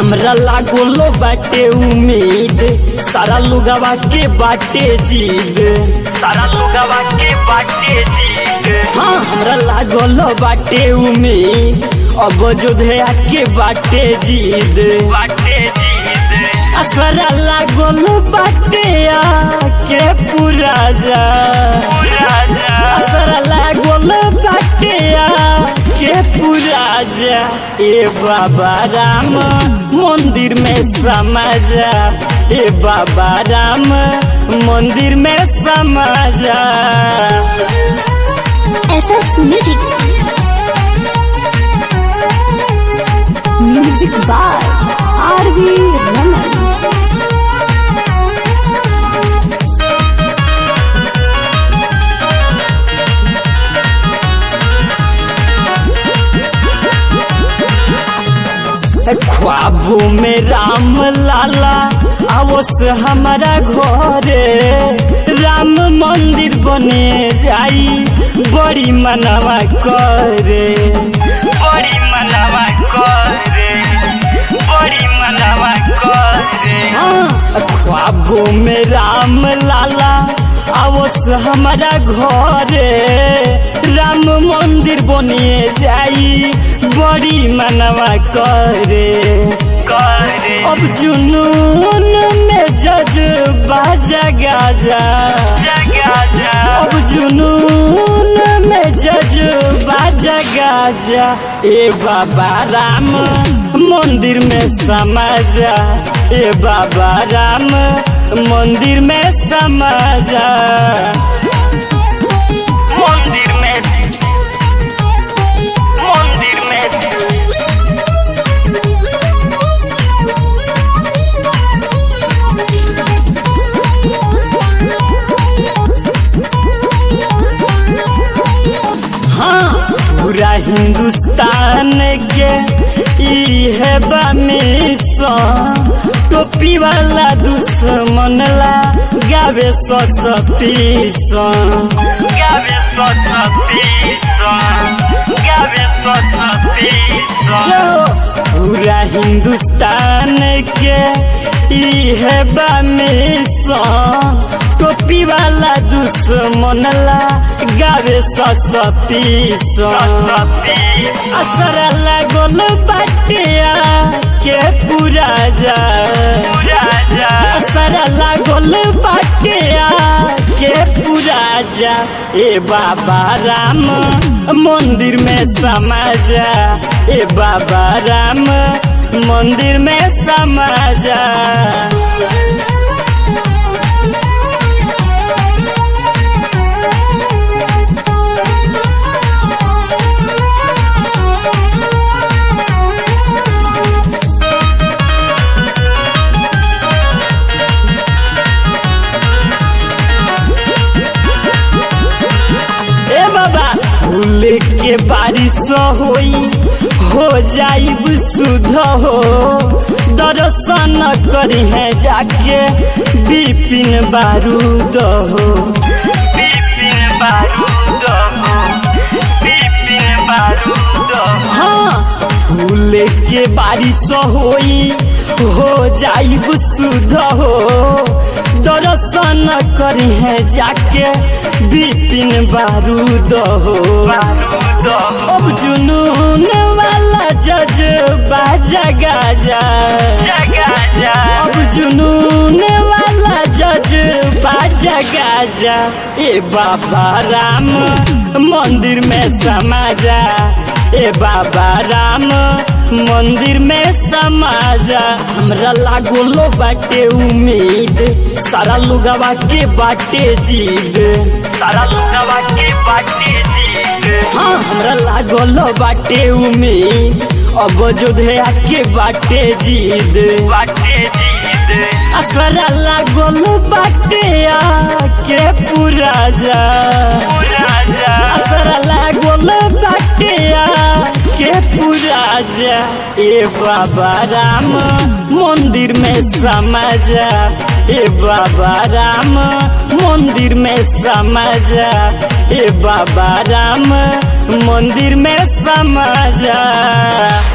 हमरा लागोलो बाटे उम्मीद सारा लोगवा के बाटे जीद सारा लोगवा के बाटे जीद हाँ हमरा लागोलो बाटे उम्मीद अब जोधया के बाटे जीद बाटे जीद असरा लागोलो बाटे आके पूरा जा पूरा जा असरा लागोलो बाटे आके पूरा जा ए बाबा राम मंदिर में समा जा ए बाबा राम मंदिर में समा जा SS Music. Music by R.V. Raman. ख्वाबों में राम लाला आवस हमारा घरे राम मंदिर बने जाई बड़ी मनवा करे बड़ी मनवा करे बड़ी मनवा करे हाँ ख्वाबों में राम लाला आवस हमारा घरे राम मंदिर बनिए जाई बड़ी मनवा करे करे अब जुनून में जज बाजा गाजा जा अब जुनून में जज बाजा गाजा ए बाबा राम मंदिर में समा जा ए बाबा राम मंदिर में समा जा मंदिर में मंदिर में हाँ पूरा हिंदुस्तान के ई है मिशन टोपी वाला दुश्मन ला गावे सस पीसन गावे सस पीसन गावे सस पीसन पूरा हिंदुस्तान के ई है मिशन टोपी वाला दुश्मन ला गावे सस पीसन असर लागल बाटिया के पूरा जा असर लागल बाटिया के पूरा जा ए बाबा राम मंदिर में समा जा ए बाबा राम मंदिर में समा जा ए बाबा फूल के बारिश होई हो जाइब सुध हो दर्शन करी है जाके बिपिन बारूद हो बिपिन बारूद हो बिपिन बारूद हाँ फूल के बारिश होई हो जाइब सुध हो दर्शन करी है जाके बिपिन बारूद हो अब जुनून वाला जज बाजा गाजा अब जुनून वाला जज बाजा गाजा ए बाबा राम मंदिर में समा जा ए बाबा राम मंदिर में समा जा हमरा लागोलो बाटे उम्मीद सारा लोगवा के बाटे जीद सारा लोगवा के बाटे जीद हाँ हमरा लागोलो बाटे उम्मीद अब जोधया के बाटे जीद बाटे जीद असरा लागोलो बाटे के पूरा जा पूरा जा असरा लागोलो बाटे के पूरा जा ए बाबा राम मंदिर में समा जा ए बाबा राम मंदिर में समा जा ए बाबा राम मंदिर में समा जा